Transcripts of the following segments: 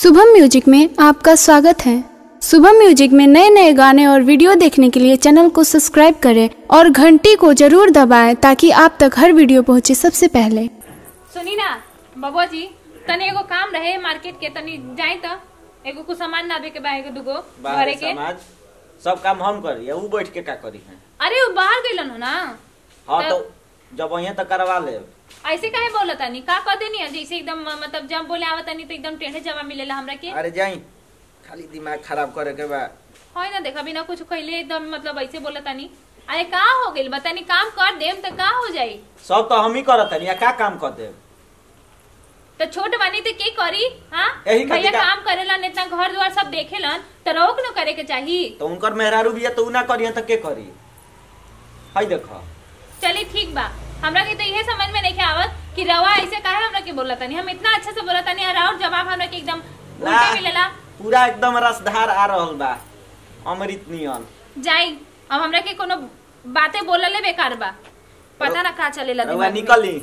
Shubham music में आपका स्वागत है शुभम म्यूजिक में नए नए गाने और वीडियो देखने के लिए चैनल को सब्सक्राइब करें और घंटी को जरूर दबाएं ताकि आप तक हर वीडियो पहुंचे सबसे पहले सुनी ना बबुआ जी तनी एगो काम रहे मार्केट के तनी जाए त एगो कुछ सामान लावे के बा एगो दुगो घरे बाहर के समाज सब काम हम करी ऊ बैठ के का करी है अरे वो बाहर गइलन हो ना हाँ तो- तो जब वहीं तक करवा ले ऐसे काहे बोलत तानी का कह देनी है जैसे एकदम मतलब जब बोले आवत तानी तो एकदम टेढ़े जवाब मिलेला हमरा के अरे जाई खाली दिमाग खराब करे के बा होय ना देखा बिना कुछ कइले एकदम मतलब ऐसे बोलत तानी अरे का हो गइल बतानी काम कर देम त का हो जाई सब तो हम ही करत हनी या का काम कर दे तो छोट बानी तो के करी हाँ यही खातिर भैया का- काम करेलन इतना घर द्वार सब देखेलन तो रोक न करे के चाहिए तो उनकर मेहरारू भी है तो ऊ ना करी तो के करी हाय देखो चलिए ठीक बा हमरा के तो इहे समझ में नहीं आवत कि रवा ऐसे काहे हमरा के बोला तानी हम इतना अच्छा से बोला तानी और और जवाब हमरा के एकदम ना उल्टे मिलेला पूरा एकदम रसधार आ रहल बा अमृत नियन जाई अब हमरा के कोनो बातें बोलले बेकार बा पता ना का चलेला रउआ दिमाग में। निकली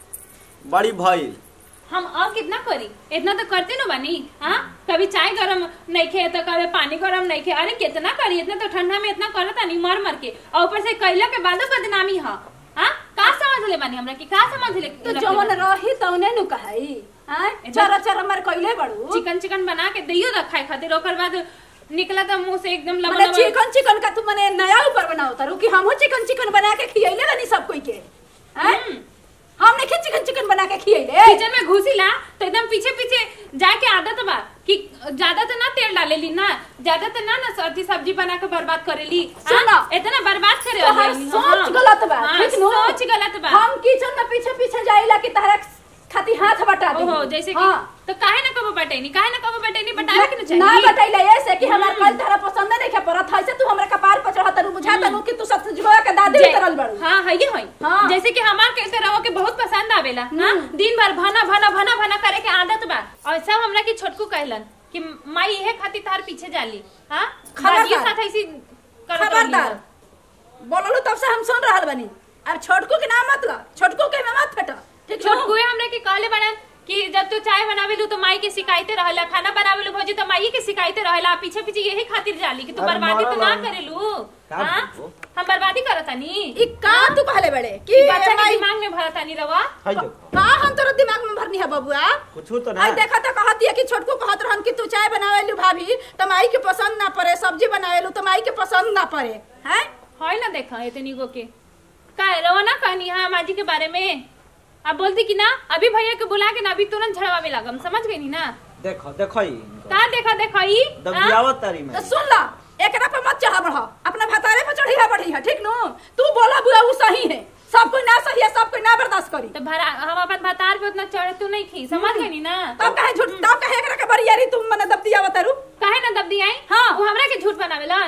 बड़ी भइल हम और कितना करी इतना तो करते न बानी हाँ कभी चाय गरम नहीं खे तो कभी पानी गरम नहीं खे अरे कितना करी इतना तो ठंडा में इतना करता नहीं मर मर के और ऊपर से कैला के बाद बदनामी है हाँ का समझ ले बानी हमरा की का समझ ले तो जवन रही तौने नु कहई हां चरा चरा मर कइले बड़ू चिकन चिकन बना के दियो ना खाए खातिर ओकर बाद निकला तो मुंह से एकदम लबा मने लबा चिकन चिकन का तू मने नया ऊपर बनाओ तारू कि हमहू चिकन चिकन बना के खियैले बनी सब कोई के हैं हम्म। हम नहीं चिकन चिकन बना के खियैले किचन में घुसीला तो एकदम पीछे पीछे जाके आदत बा कि ज्यादा तो ना तेल डालेली ना ज्यादा तो ना ना सब्जी सब्जी बना के बर्बाद करेली हाँ? सुनो। इतना बर्बाद करे तो हर वाली, सोच हाँ। गलत बा हाँ, ठीक नु सोच गलत बा हम किचन में पीछे पीछे जाइला कि तहरा खाती हाथ बटा दे ओहो जैसे कि तो काहे ना कबो बटेनी काहे ना कबो बटेनी बटावे के ना ना चाहिए बतैले ऐसे कि हमार कल तहरा पसंद नहीं के परत है से तू हमरा कपार पर चढ़ा तनु बुझा तनु कि तू सब जुआ के दादी जै- उतरल बड़ू हाँ है ये है हाँ। जैसे कि हमार कहते रहो के बहुत पसंद आवेला हाँ दिन भर भना भना भना भना करे के आदत बा और सब हमरा की छोटकू कहलन कि माई इहे खातिर तार पीछे जाली हाँ खबरदार। दादियों साथ ऐसी करत रहली खबरदार हो। बोललू तब से हम सुन रहल बनी अब छोटकू के नाम मतलब छोटकू के में मत फेट ठीक नु? छोटकुए हमरे के कहले बड़न कि जब तू चाय बनावेलू तो माई के शिकायते रहेला खाना बनावेलू भौजी तो माई के शिकायते रहेला पीछे पीछे यही खातिर जाली कि तू अरे बर्बादी तो ना मरल हम। करेलू का हाँ बोलबो? हम बर्बादी करतानी ई का तू कहले बड़े कि कि बच्चा के माई- दिमाग में भरतानी रवा हाय देखो का हम तोरा दिमाग में भरनी है बबुआ कुछ तो ना आई देखा तो कहती है कि छोटकू कहत रहन कि तू चाय बनावेलू भाभी तो माई के पसंद ना पड़े सब्जी बनावेलू तो माई के पसंद ना पड़े हैं है ना देखा इतनी गो के का रवा ना कहनी हाँ माजी के बारे में अब बोलती कि ना अभी भैया के बुला के ना अभी तुरंत झड़वावे लागम समझ गई नी ना देखो देखो ही का देखा देखा ई हाँ? दबियावत तारी में तो सुन ला एकरा पे मत चढ़ा बढ़ा अपना भतारे पे चढ़ी है बढ़ी है ठीक नु तू बोला बुआ वो सही है सब कोई ना सही है सब कोई ना बर्दाश्त करी तो भरा हम अपन भतार पे उतना चढ़ तू नहीं खी समझ गई नी ना तब कहे झूठ तब कहे एकरा के बरियारी तुम मने दब दिया बतारू काहे ना दब दियाई हाँ। वो हमरा के झूठ बनावेला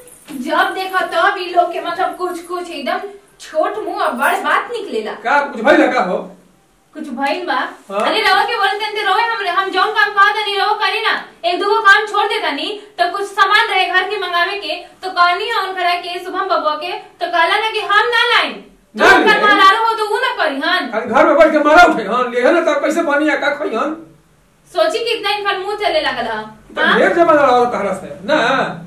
जब देखो तब ई लोग के मतलब कुछ कुछ एकदम छोट मुंह और बड़ बात निकलेला का कुछ भइल का हो कुछ भइल बा हाँ? अरे रवा के बोलते हैं रोए हम हम जौन काम कहा था नहीं रहो करी ना एक दो काम छोड़ देता नहीं तो कुछ सामान रहे घर के मंगावे के तो कहनी है उनकरा के शुभम बबुआ के तो कहला ना कि हम ना लाइन जो ना उनकर लाइन? महारारू हो तो वो ना करी हन खाली घर में बैठ के मारा उठे हन ले ना तब कैसे पानी आ का खई हन सोची कि इतना इनका मुंह चले लगल हम तो हाँ? ढेर जमा रहा तहरा से ना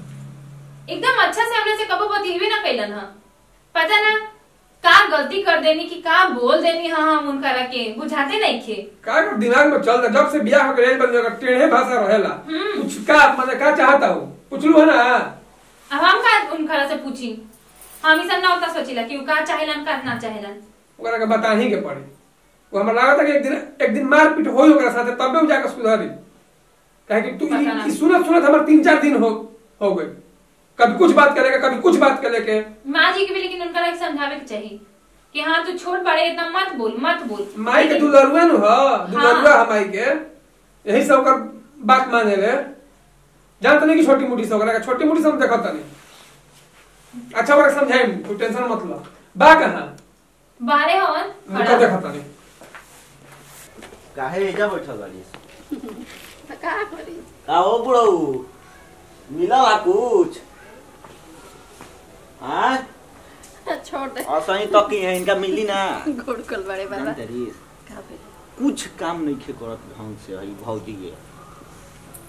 एकदम अच्छा से हमने से कबो बतीबे ना कैलन हा पता ना का गलती कर देनी कि का बोल देनी हाँ हम उनकरा के बुझाते नहीं खे का कर दिमाग में चल रहा जब से बियाह हो गए बन जगह टेढ़े भाषा रहेला हम्म। कुछ का माने का चाहता हो पूछलू है ना अब हम का उनकरा से पूछी हम ई सब ना उतना सोचिला कि उ का चाहेलन का ना चाहेलन ओकरा के बता ही के पड़ी वो हमरा लागत है कि एक दिन एक दिन मार पीट होई ओकरा साथे तबे उ जाके सुधरी काहे कि तू पता ई- ना। ई सुनत सुनत हमर तीन चार दिन हो हो गए कभी कुछ बात करेगा कभी कुछ बात करे के माँ जी के भी लेकिन उनकरा के समझावे के चाहिए कि हाँ तू छोट बड़े इतना मत बोल मत बोल माई के लेकिन- दुलरुआ नु ह दुलरुआ हाँ। ह माई के यही सब ओकर बात माने ले जानत नहीं कि छोटी मोटी से ओकरा के छोटी मोटी से हम देखत नहीं अच्छा ओकरा समझाई तू टेंशन मत लो बा कहां बारे हवन मुका खड़ा। देखत नहीं काहे एजा बैठल बाड़ी तो का करी का हो बुढ़ऊ मिलल हा कुछ हाँ छोड़ दे और सही तकी है इनका मिली ना घोड़कल बड़े बाबा जानते रही का भेल? कुछ काम नहीं खे करत ढंग से हई भौजी के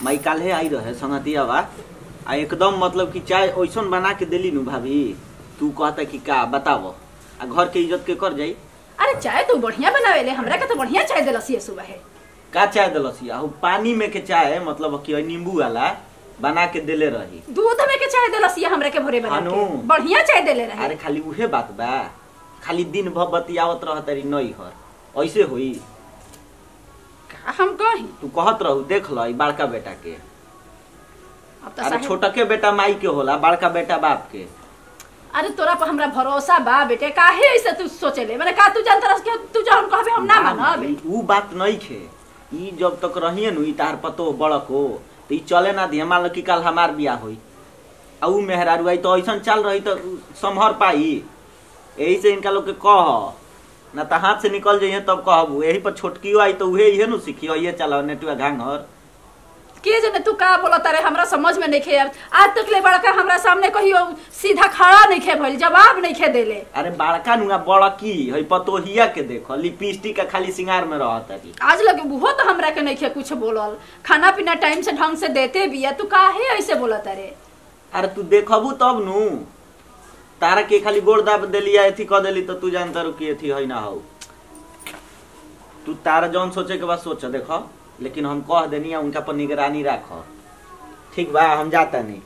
माई काल्हे आई रहे संगतिया बा आ एकदम मतलब कि चाय ओइसन बना के देली नु भाभी तू कहता कि का बतावो आ घर के इज्जत के कर जाई अरे चाय तू बढ़िया बनावेले हमरा के तो बढ़िया चाय देलस ये सुबह है का चाय दिलसी आ उ पानी में के चाय मतलब कि नींबू वाला बना के देले रही दूध में के चाय देलस ये हमरा के भोरे बना हानु। के बढ़िया चाय देले रहे अरे खाली उहे बात बा खाली दिन भर बतियावत रह तारी नई हर ऐसे होई का हम कही तू कहत रहू देख ल ई बड़का बेटा के अब तो अरे साहेब छोटके बेटा माई के होला बड़का बेटा बाप के अरे तोरा पर हमरा भरोसा बा बेटे काहे ऐसे तू सोचेले माने का तू जानत रस के तू जहन कहबे हम ना मानब ई- ऊ बात नहीं खे ई जब तक रहिए नु ई तार पतो बड़को तो ई चले ना दिए मान लो कि कल हमार बियाह होई आ ऊ मेहरारू आई तो ऐसन चल रही तो ऊ संभर पाई यही से इनका लोग के कह ना तो हाथ से निकल जाइए तब कहबू यही पर छोटकियो आई तो उहे इहे नु सीखियो ये चलाओ नेटुआ घांघर के जने तू का बोलत रे हमरा समझ में नहीं खे आज तक ले बड़का हमरा सामने कहियो सीधा खड़ा नहीं खे भइल जवाब नहीं खे देले अरे बड़का नुआ बड़की है पतोहिया के देखो लिपस्टिक का खाली सिंगार में रहता जी आज लगे वो तो हमरा के नहीं खे कुछ बोलल खाना पीना टाइम से ढंग से देते भी है तू काहे ऐसे बोलत रे अरे तू देखबू तब नु तारा के खाली गोड़ दाब देली या एथी कह देली तो तू जानता रू कि एथी है ना हो तू तारा जौन सोचे के बाद सोच देखो लेकिन हम कह देनी उनका पर निगरानी राख ठीक बा हम जाता नहीं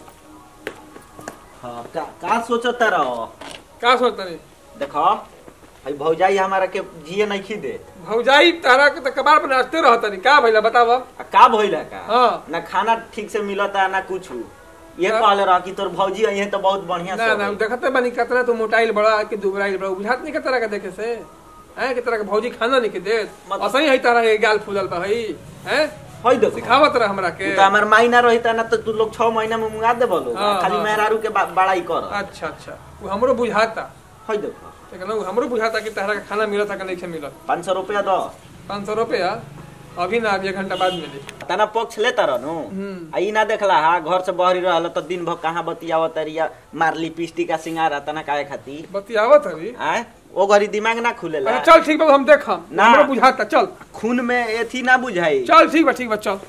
हाँ का, का सोचता रहो का सोचता नहीं देखो भाई भौजाई हमारा के जिए नहीं खी दे भौजाई तारा के तो कबार पर नाचते रहता नहीं का भइला बतावा आ का भइला का हाँ। ना खाना ठीक से मिलता ना कुछ ये हाँ। कहले रह कि तोर भौजी आई है तो बहुत बढ़िया ना सब ना है। देखते बनी कितना तू मोटाइल बड़ा कि दुबराइल बड़ा बुझात नहीं के तरह का देखे से हैं कि तरह के भौजी खाना नहीं के दे मत- असही है तारा के गाल फूलल बा हई हैं है देखो सिखावत रह हमरा के तू तो हमार माइना रहिता ना तो तू लोग छह महीना में मुंगा दे बोलो हाँ, खाली हाँ। मेहरारू के बा- बड़ाई कर अच्छा अच्छा वो हमरो बुझाता है देखो लेकिन वो हमरो बुझाता कि तारा के खाना मिलता कि नहीं के मिलत पाँच सौ रुपया दो पाँच सौ रुपया अभी ना अभी एक घंटा बाद मिली तना पक्ष लेता रहनु हम्म। आ ई ना देखला हा घर से बहरी रहल तो दिन भर कहाँ बतियावत रिया मार लिपस्टिक का सिंगार तना काहे खाती बतियावत अभी आय ओ घड़ी दिमाग ना खुलेला अच्छा चल ठीक बा हम देखम ना। हमरो बुझाता चल खून में एथी ना बुझाई चल ठीक बा ठीक बा चल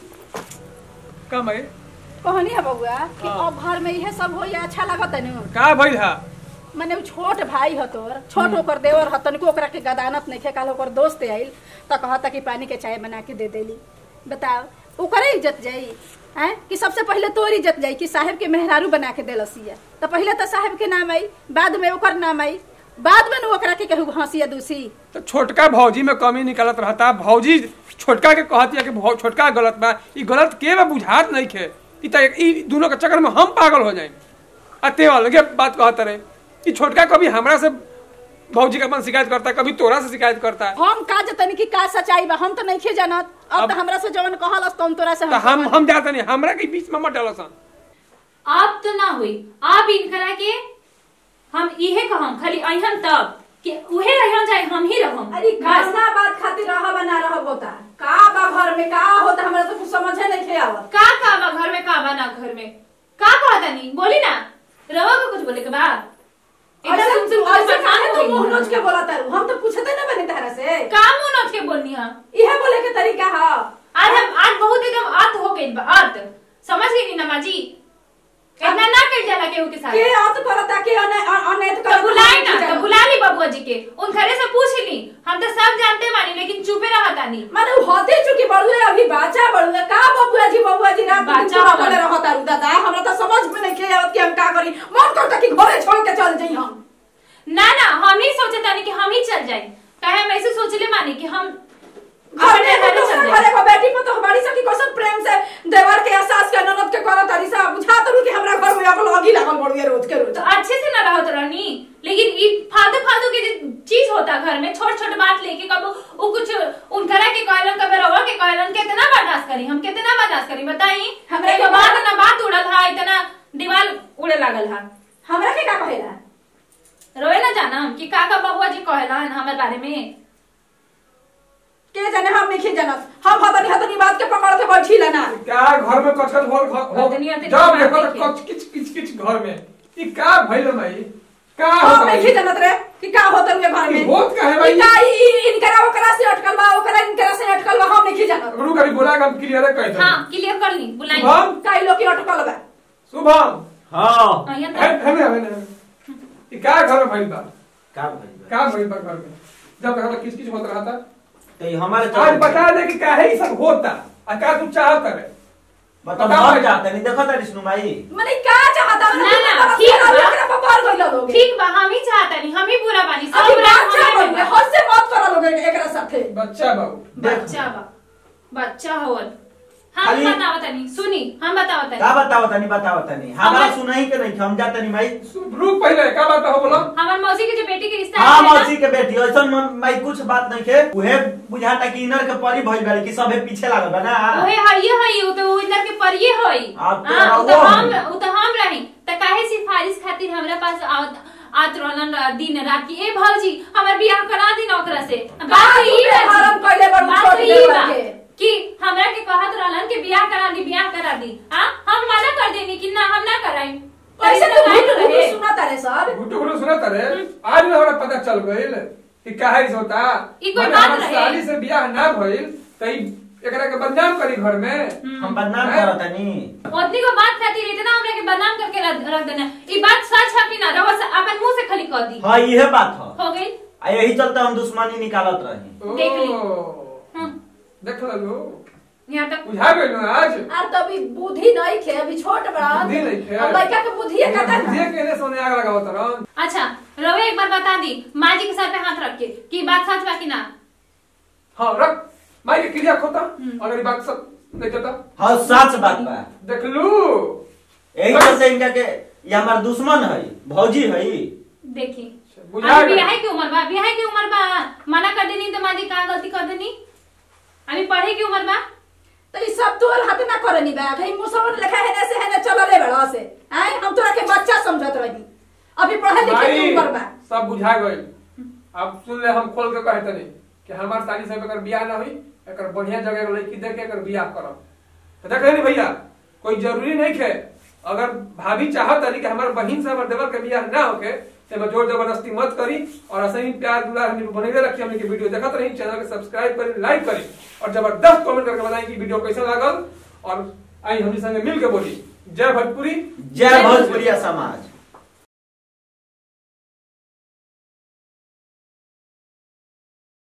का भाई कहनी है बबुआ कि हाँ। अब घर में इहे सब हो या अच्छा लागत है नु का भइल हा मने उ छोट भाई ह तोर छोट ओकर देवर ह तनिको ओकरा के गदानत नहीं खे काल ओकर दोस्त आइल त कहता कि पानी के चाय बना के दे देली बताओ ओकरे इज्जत जाई हैं कि सबसे पहले तोर इज्जत जाई कि साहेब के मेहरारू बना के देलसिया तो पहले तो साहेब के नाम आई बाद में ओकर नाम आई बाद में नु ओकरा के कहू हंसिया दूसी तो छोटका भौजी में कमी निकलत रहता भौजी छोटका के कहतिया कि भौ- छोटका गलत बा ई गलत के बा बुझात नहीं खे ई त ई दोनों के चक्कर में हम पागल हो जाए आ ते अलगे बात कहत रहे ई छोटका कभी हमरा से भौजी का अपन शिकायत करता कभी तोरा से शिकायत करता हम का जतनी कि का सच्चाई बा हम तो नहीं खे जानत अब अब- तो हमरा से जवन कहलस तो हम तोरा से तो हम कहब। हम जाते नहीं हमरा के बीच में मत डालो सन आप तो ना हुई आप इनकरा के हम इहे कहम खाली अहन तब कि उहे रहन चाहे हम ही रहम अरे बस। खाना बात खातिर रह बना रह होता का बा घर में का होता हमरा तो कुछ समझे नहीं थे आवत का का बा घर में का बा ना घर में का कहता नहीं बोली ना रवा को कुछ बोले के बा ऐसे एकदम तू तुम ऐसे काहे तू परेशान मुंह हो नोच के बोला तारू हम तो पूछते ना बनी तारा से का मुंह नोच के बोलनी है इहे बोले के तरीका है आज हम आज बहुत एकदम आत हो गई बा आत समझ गई नी नमा जी इतना ना कर जाला केहू के साथ के अत करता के अने अनैत तो करता बुलाई ना तो बुला ली बबुआ जी के उन घरे से पूछ ली हम तो सब जानते मानी लेकिन चुपे रहता नहीं माने उ होते चुकी बड़ुए अभी बाचा बड़ुए का बबुआ जी बबुआ जी रात बाचा बाचा बोले बड़ुआ। रहता रू दादा हमरा तो समझ में नहीं के आवत कि हम का करी मन करता कि घरे छोड़ के चल जाई हम ना ना हम ही सोचे तानी कि हम ही चल जाए काहे हम ऐसे सोचले मानी कि हम घर अपने में घरे दूसरा चल घरे जाए को बेटी पर तो हमारी सब की कसम प्रेम से देवर के एहसास के ननद के करत तारी सा बुझा तो कि हमरा घर में अगल लगी लागल बड़ुए रोज के रोज तो अच्छे से ना रहत रहनी लेकिन ई फालतू फालतू के जो चीज होता घर में छोट छोट बात लेके कब वो कुछ उनकरा के कहलन कब रवा के कहलन कितना बर्दाश्त करी हम कितना बर्दाश्त करी बताई हमरा हमरा के के बात ना बात उड़ल हा इतना दीवार उड़े लागल हा हमरा के का कहेला रोए ना जाना कि काका बबुआ जी कहलन हमारे बारे में के जाने हम नहीं जानत हम हतनी हतनी बात के पकड़ के बैठी लेना क्या घर में कचकच हो हो अतनी अतनी जब बात देखो तो देखिए। कच किच किच किच घर में ई का भइल भाई का हम होता नहीं है जानत रे कि का होत रुए घर में ई होत का है भाई? ई का ई ई- इनकरा ओकरा से अटकल बा ओकरा इनकरा से अटकल बा हम नहीं जानत रुक अभी बोला हम क्लियर कर दो हाँ क्लियर कर ली बुलाई शुभम कई लोग की अटकल बा शुभम हाँ अहिया है तो है ना है ना ई का घर में भइल बा का भइल बा? का भइल बा घर में जब घर में किस किस होत रहा था तो ये हमारे आज चक्कर- बता दे कि काहे ई सब होता आ का तू चाहत है बताओ बताओ हम भाई। जाते नहीं देखो तारी सुनु भाई मने का चाहता ना, ना, ठीक बा। ओकरा पर मार गइल लोग ठीक बा हम ही चाहता नहीं हम ही बुरा बानी सब अभी बुरा बात हमें चाह बा। हद से मत करा लोग एकरा साथे बच्चा बाबू बच्चा बा बच्चा होवन हम खाली- बताओ तनी सुनी हम बताओ तनी का बताओ तनी बताओ तनी हमारा हमारे- सुनाई के नहीं हम जाते नहीं भाई रुक पहले का बात हो बोलो हमार मौसी के जो बेटी के रिश्ता हाँ है ना, मौसी के बेटी ऐसा भाई कुछ बात नहीं खे उहे बुझाता कि इनर के परी भइल बाड़ी कि सबे पीछे लागल बा ना ओहे हइये हई उ तो उ इधर के परिये होई आप तो हां उ तो रहो हम ही। उ तो हम रही त काहे सिफारिश खातिर हमरा पास आवत आत रहलन दिन रात की ए भौजी हमर बियाह करा दी ना ओकरा से बात तो ई बा जी। हराम कइले बड़ बात छोड़ तो दे ई बा के कि हमरा के कहत रहलन कि बियाह करा दी बियाह करा दी हां हम मना कर देनी कि ना हम ना कराई कैसे तभी तू तो घुट रहे। घुट सुना तारे सब गुट्टू गुट्टू सुना तारे आज में हमरा पता चल गइल कि काहे से होता ई कोई माने बात हमर रहे। साली से बियाह ना भइल त ई एकरा के बदनाम करी घर में हम बदनाम हैं? करत तनी ओतनी को बात खातिर इतना हमरा के बदनाम करके रख रख देना ई बात सच है कि ना रवा से अपन मुंह से खाली कह दी हाँ इहे बात है हो गई आ यही चलते हम दुश्मनी निकालत रही देख ली। ओ, हम्म, देख लो यहाँ तक बुझा गइल ना आज आर तो अभी बुद्धि नहीं खे अभी छोट बड़ा बुद्धि नहीं खे। अब लड़का के बुद्धि है कता बुझिए के ने सोने आग लगावत रहन अच्छा रवे एक बार बता दी माँ जी के सर पे हाथ रख के कि बात सच बा कि ना हां रख माई के क्रिया खोता अगर ई बात सब नहीं कहता हाँ सच बात बा देख लू यही चलते इनका के ये हमार दुश्मन है भौजी है देखी बुझा अभी गइल। बियाह की उम्र बा बियाह की उम्र बा मना कर देनी तो माँ जी कहाँ गलती कर देनी अभी पढ़े की उम्र बा तो ई सब तोर हाथ ना करनी बा भाई मुसवन लिखा है ना से है ना चलो रे बड़ा से आए हम तोरा के बच्चा समझत रही अभी पढ़े लिखे की भाई उम्र बा सब बुझा गइल अब सुन ले हम खोल के कहे तनी कि हमार साली से अगर बियाह ना हुई एकर बढ़िया जगह के लड़की देख के एकर बियाह करब तो देख रहे भैया कोई जरूरी नहीं है अगर भाभी चाहत रही कि हमार बहन से हमार देवर के बियाह ना होके तो मैं जोर जबरदस्ती मत करी और ऐसे ही प्यार दुलार हमने बनेले रखी हमने के वीडियो देखत रही चैनल के सब्सक्राइब करी लाइक करी और जबरदस्त कमेंट करके बताई कि वीडियो कैसा लागल और आई हमनी संगे मिल के बोली जय भोजपुरी जय भोजपुरिया समाज